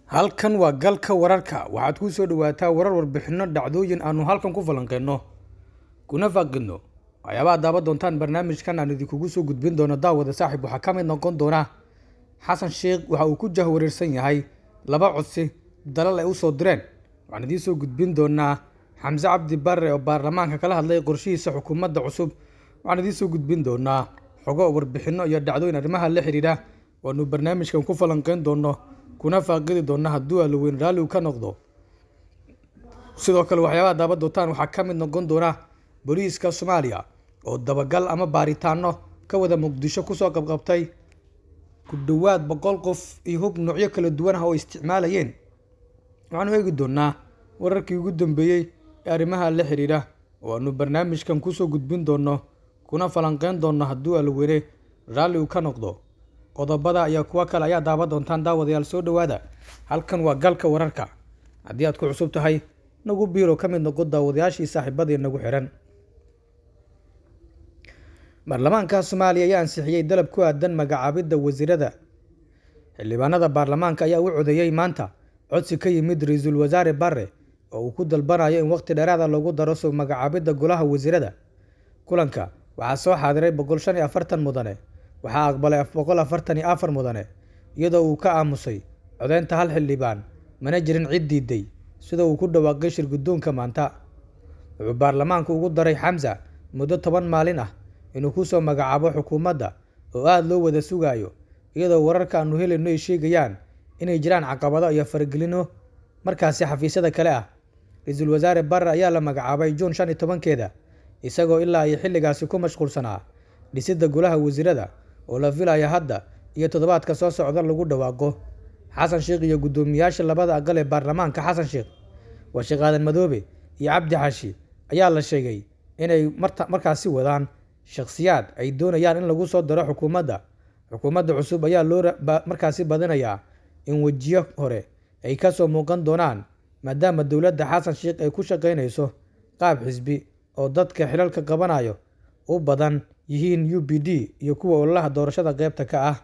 halkan waa galka wararka waxaad ku soo dhawaataa warar warbixino dhacdooyin aanu halkan ku falanqeyno kuna faaqidno waxyaabaha daaban doontaan barnaamijkan aan idinkugu soo gudbin doono daawada saaxiib waxaa ka mid noqon doona xasan sheekh waxa uu ku jahwareersan yahay laba codsi dalal ay usoo direen waxaan idiin soo gudbin doonaa xamse cabdi barre oo baarlamaanka kala hadlay qorshihiisa xukuumadda cusub waxaan idiin soo gudbin doonaa xogo warbixino iyo dhacdooyin arrimaha la xiriira waanu barnaamijkan ku falanqeyn doono kuna faaqidi doona hadduu alaweyn raalli uu ka noqdo sidoo kale waxyaabaha daaban doontaan waxaa ka mid noqon doona booliiska soomaaliya oo dabagal ama baaritaano ka wada muqdisho kusoo qabqabtay ku dhowaad boqol qof iyo hub noocyo kala duwan ah oo isticmaalayeen waxaanu eegi doonaa wararkii ugu dambeeyey ee arrimaha la xiriira oo aanu barnaamijkan kusoo gudbin doono kuna falanqeyn doono hadduu alweyne raalli uu ka noqdo qodobada iyo kuwo kale ayaa daaban doontaan daawadayaal soo dhowaada halkan waa galka wararka haddii aad ku cusub tahay nagu biiro ka mid noqo daawadayaashii saaxiibadii nagu xihan baarlamaanka soomaaliya ayaa ansixiyey dalab ku aadan magacaabidda wasiirada xildhibaanada baarlamaanka ayaa u codeeyey maanta codsi ka yimid ra-iisul wasaare barre oo uu ku dalbanayo in waqti dheeraada lagu daro soo magacaabidda golaha wasiirada kulanka waxaa soo xaadiray boqol shan iyo afartan mudane waxaa aqbalay boqol afartan iyo afar mudane iyadoo uu ka aamusay codeynta hal xildhibaan mana jirin cid diiday sida uu ku dhawaaqay shir guddoonka maanta wuxuu baarlamaanku ugu daray xamsa muddo toban maalin ah inuu kusoo magacaabo xukuumadda oo aada loo wada sugaayo iyadoo wararka aanu helayno ay sheegayaan inay jiraan caqabado iyo faragelino markaasi xafiisyada kale ah ra-iisul wasaare barre ayaa la magacaabay juun shan iyo tobankeeda isagoo ilaa ay xilligaasi ku mashquulsanaa dhisidda golaha wasiirada oo la filaya hadda iyo toddobaadka soo socda lagu dhawaaqo xasan sheekh iyo guddoomiyaasha labada aqal ee baarlamaanka xasan sheekh washiq aadan madoobe iyo cabdi xashi ayaa la sheegay inay markaasi wadaan shakhsiyaad ay doonayaan in lagu soo daro xukuumadda xukuumadda cusub ayaa loo markaasi badinayaa in wejiyo hore ay ka soo muuqan doonaan maadaama dowladda xasan sheekh ay ku shaqaynayso qaab xisbi oo dadka xilalka qabanayo u badan yihiin u b d iyo kuwa ololaha doorashada qeybta ka ah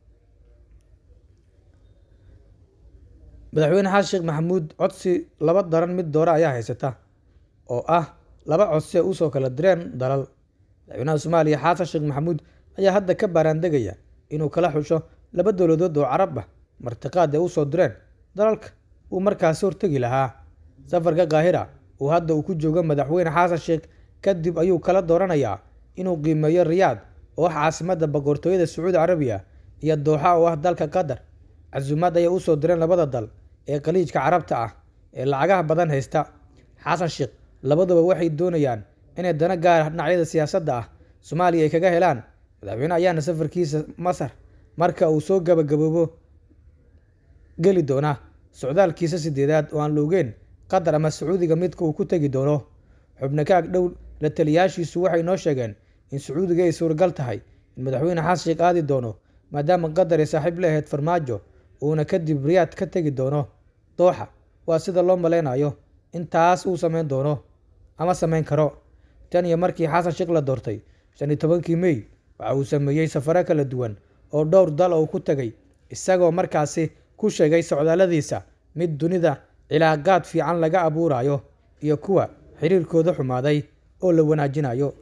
madaxweyne xasan sheekh maxamuud codsi laba daran mid doore ayaa haysata oo ah laba codsi ay usoo kala direen dalal madaxweynaha soomaaliya xasan sheekh maxamuud ayaa hadda ka baaraandegaya inuu kala xusho laba dowladood oo carab ah martiqaad ay usoo direen dalalka uu markaasi hortegi lahaa safarka kaahira uu hadda uu ku joogo madaxweyne xasan sheekh kadib ayuu kala dooranayaa inuu qiimeeyo riyaad oo ah caasimadda boqortooyada sacuudi carabiya iyo dooxa oo ah dalka qatar casuumaad ayay usoo direen labada dal ee khaliijka carabta ah ee lacagaha badan haysta xasan sheekh labaduba waxay doonayaan inay dana gaara dhinacyada siyaasadda ah soomaaliya ay kaga helaan madaxweyne ayaana safarkiisa masar marka uu soo gabagaboobo geli doona socdaalkiisa sideedaad oo aan la ogeyn qatar ama sacuudiga midka uu ku tegi doono xubno ka agdhow la taliyaashiisu waxay noo sheegeen in sacuudiga ay suuragal tahay in madaxweyne xasan sheekh aadi doono maadaama qatar ay saaxiib la ahayd farmaajo uuna kadib riyaad ka tegi doono dooxa waa sida loo maleynayo intaas uu sameyn doono ama sameyn karo tan iyo markii xasan sheekh la doortay shan iyo tobankii mey waxa uu sameeyey safaro kala duwan oo dhowr dal oo ku tegay isagoo markaasi ku sheegay socdaaladiisa mid dunida cilaaqaad fiican laga abuurayo iyo kuwa xiriirkooda xumaaday oo la wanaajinayo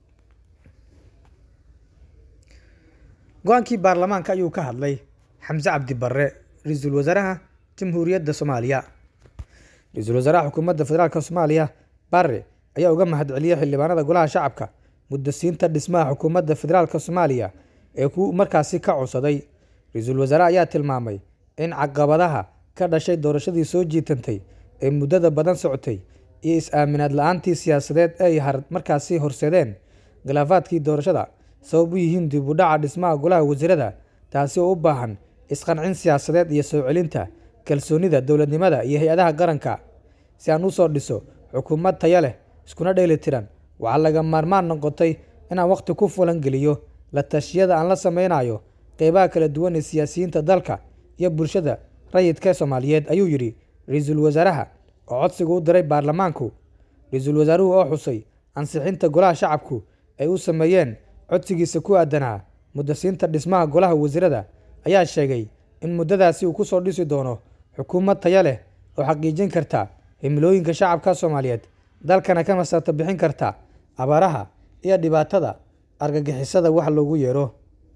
go-aankii baarlamaanka ayuu ka hadlay xamse cabdi barre ra-iisul wasaaraha jamhuuriyadda soomaaliya ra-iisul wasaaraha xukuumadda federaalk soomaaliya barre ayaa uga mahadceliyey xildhibaanada golaha shacabka muddasiinta dhismaha xukuumadda federaalk soomaaliya ee ku markaasi ka codsaday ra-iisul wasaare ayaa tilmaamay in caqabadaha ka dhashay doorashadii soo jiitantay ee muddada badan socotay iyo is-aaminaad la-aantii siyaasadeed ay markaasi horseedeen khilaafaadkii doorashada sabab u yihiin dib u dhaca dhismaha golaha wasiirada taasi oo u baahan isqancin siyaasadeed iyo soo celinta kalsoonida dowladnimada iyo hay-adaha qaranka si aan usoo dhiso xukuumad taya leh iskuna dheeli tiran waxaa laga maarmaan noqotay inaan waqti ku fulan geliyo la tashiyada aan la sameynayo qeybaha kala duwan ee siyaasiyiinta dalka iyo bulshada rayidka soomaaliyeed ayuu yidhi ra-iisul wasaaraha oo codsiga u diray baarlamaanku ra-iisul wasaaruhu oo xusay ansixinta golaha shacabku ay u sameeyeen codsigiisa ku aadanaa muddasiinta dhismaha golaha wasiirada ayaa sheegay in muddadaasi uu kusoo dhisi doono xukuumad taya leh oo xaqiijin karta himilooyinka shacabka soomaaliyeed dalkana ka masarta bixin karta abaaraha iyo dhibaatada argagixisada wax loogu yeero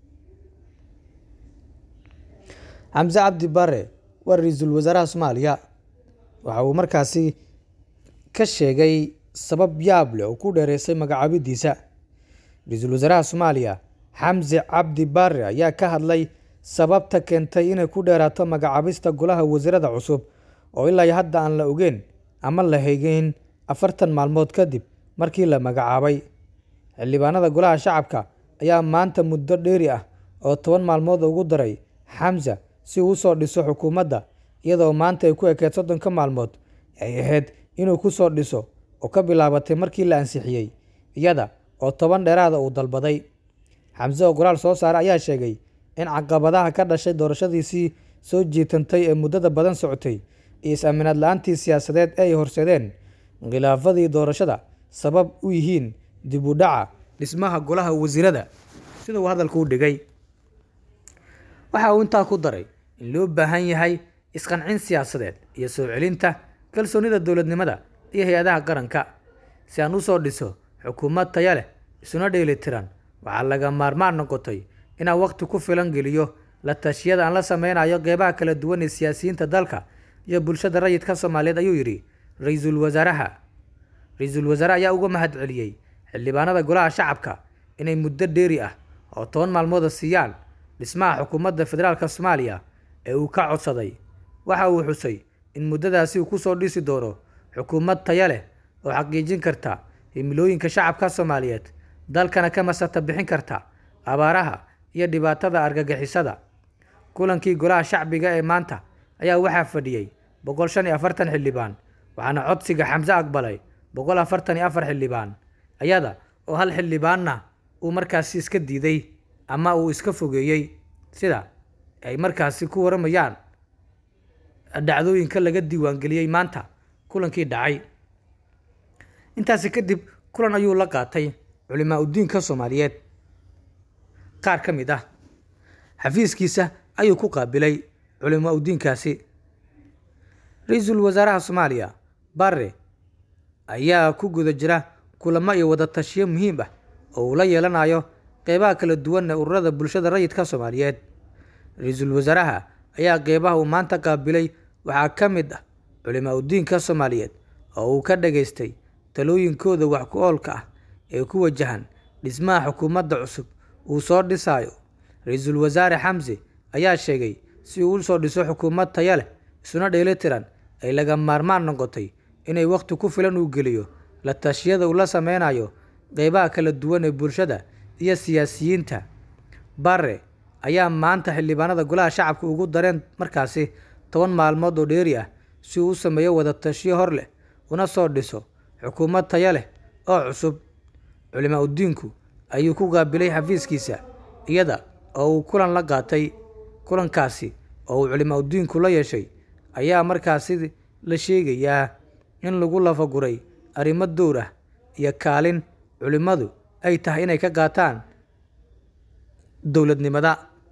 xamse cabdi bare waa ra-iisul wasaaraha soomaaliya waxa uu markaasi ka sheegay sabab yaab leh oo ku dheereysay magacaabidiisa ra-iisul wasaaraha soomaaliya xamse cabdi bare ayaa ka hadlay sababta keentay inay ku dheeraato magacaabista golaha wasiirada cusub oo ilaa hadda aan la ogeyn ama la hegeyn afartan maalmood kadib markii la magacaabay xildhibaanada golaha shacabka ayaa maanta muddo dheeri ah oo toban maalmood ugu daray xamse si uu usoo dhiso xukuumadda iyadoo maanta ay ku ekeed soddonka maalmood ay ahayd inuu ku soo dhiso oo ka bilaabatay markii la ansixiyey iyada oo toban dheeraada uu dalbaday xamse oo qoraal soo saare ayaa sheegay in caqabadaha ka dhashay doorashadiisii soo jiitantay ee muddada badan socotay iyo is-aaminaad la-aantii siyaasadeed ee ay horseedeen khilaafadii doorashada sabab u yihiin dib u dhaca dhismaha golaha wasiirada sida uu hadalka u dhigay waxa uu intaa ku daray in loo baahan yahay isqancin siyaasadeed iyo soo celinta kalsoonida dowladnimada iyo hay-adaha qaranka si aan usoo dhiso xukuumad taya leh isuna dheelitiran waxaa laga maarmaan noqotay inaan waqti ku filan geliyo la tashiyada aan la sameynayo qeybaha kala duwan ee siyaasiyiinta dalka iyo bulshada rayidka soomaaliyeed ayuu yidhi ra-iisul wasaaraha ra-iisul wasaare ayaa uga mahad celiyey xildhibaanada golaha shacabka inay muddo dheeri ah oo toban maalmooda siiyaan dhismaha xukuumadda federaalka soomaaliya ee uu ka codsaday waxa uu xusay in muddadaasi uu kusoo dhisi doono xukuumad taya leh oo xaqiijin karta himilooyinka shacabka soomaaliyeed dalkana ka masarta bixin karta abaaraha iyo dhibaatada argagixisada kulankii golaha shacbiga ee maanta ayaa waxaa fadhiyey boqol shan iyo afartan xildhibaan waxaana codsiga xamse aqbalay boqol afartan iyo afar xildhibaan ayada oo hal xildhibaanna uu markaasi iska diiday ama uu iska fogeeyey sida ay markaasi ku waramayaan dhacdooyinka laga diiwaangeliyey maanta kulankii dhacay intaasi kadib kulan ayuu la qaatay culimaa udiinka soomaaliyeed qaar ka mid ah xafiiskiisa ayuu ku qaabilay culimaa udiinkaasi ra-iisul wasaaraha soomaaliya bare ayaa ku guda jira kulamo iyo wada tashiyo muhiim ah oo uu la yeelanayo qeybaha kala duwan ee ururada bulshada rayidka soomaaliyeed ra-iisul wasaaraha ayaa qeybaha uu maanta qaabilay waxaa ka mid ah culimaa udiinka soomaaliyeed oo uu ka dhageystay talooyinkooda wax ku oolka ah ee ku wajahan dhismaha xukuumadda cusub uu soo dhisayo ra-iisul wasaare xamse ayaa sheegay si uu usoo dhiso xukuumad taya leh isuna dheelitiran ay laga maarmaan noqotay inay waqti ku filan uu geliyo la tashiyada uu la sameynayo qeybaha kala duwan ee bulshada iyo siyaasiyiinta bare ayaa maanta xildhibaanada golaha shacabka ugu dareen markaasi toban maalmood oo dheeri ah si uu u sameeyo wada tashiyo hor leh una soo dhiso xukuumad taya leh oo cusub culimaa udiinku ayuu ku qaabilay xafiiskiisa iyada oo uu kulan la qaatay kulankaasi oo uu culimaa udiinku la yeeshay ayaa markaasi la sheegayaa in lagu lafaguray arrimo dowr ah iyo kaalin culimmadu ay tahay inay ka qaataan dowladnimada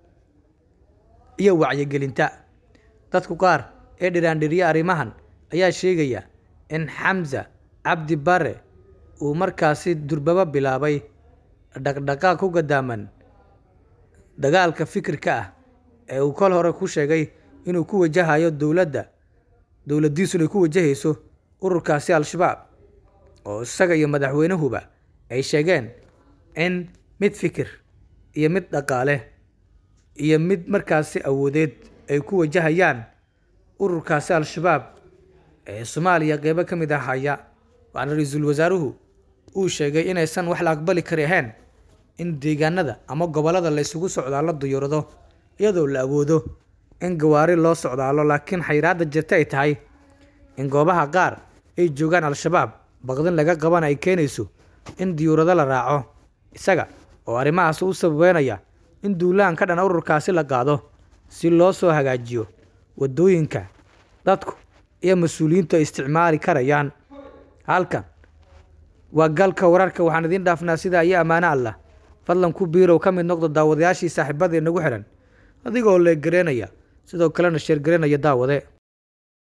iyo wacyigelinta dadku qaar ee dhiraandhiriya arrimahan ayaa sheegaya in xamse cabdi bare uu markaasi durbaba bilaabay dhaqdhaqaaq ku gadaaman dagaalka fikirka ah ee uu kol hore ku sheegay inuu ku wajahayo dowladda dowladdiisu inay ku wajahayso ururkaasi al-shabaab oo isaga iyo madaxweynuhuba ay sheegeen in mid fikir iyo mid dhaqaale iyo mid markaasi awoodeed ay ku wajahayaan ururkaasi al-shabaab ee soomaaliya qeybo ka mid ah haya waxaana ra-iisul wasaaruhu uu sheegay inaysan wax la aqbali kari ahayn in deegaanada ama gobollada la isugu socdaalo diyuurado iyadoo la awoodo in gawaari loo socdaalo laakiin xayiraadda jirta ay tahay in goobaha qaar ay joogaan al-shabaab baqdin laga qabana ay keenayso in diyuurado la raaco isaga oo arrimahaas u sababeynaya in duulaan ka dhan ururkaasi la qaado si loo soo hagaajiyo waddooyinka dadku iyo mas-uuliyiintu ay isticmaali karayaan halkan waa galka wararka waxaan idiin dhaafnaa sidaa iyo ammaano allah fadlan ku biirow ka mid noqdo daawadayaashii saaxiibada inagu xihan adigoo leeggareynaya sidoo kalena sheergareynaya daawade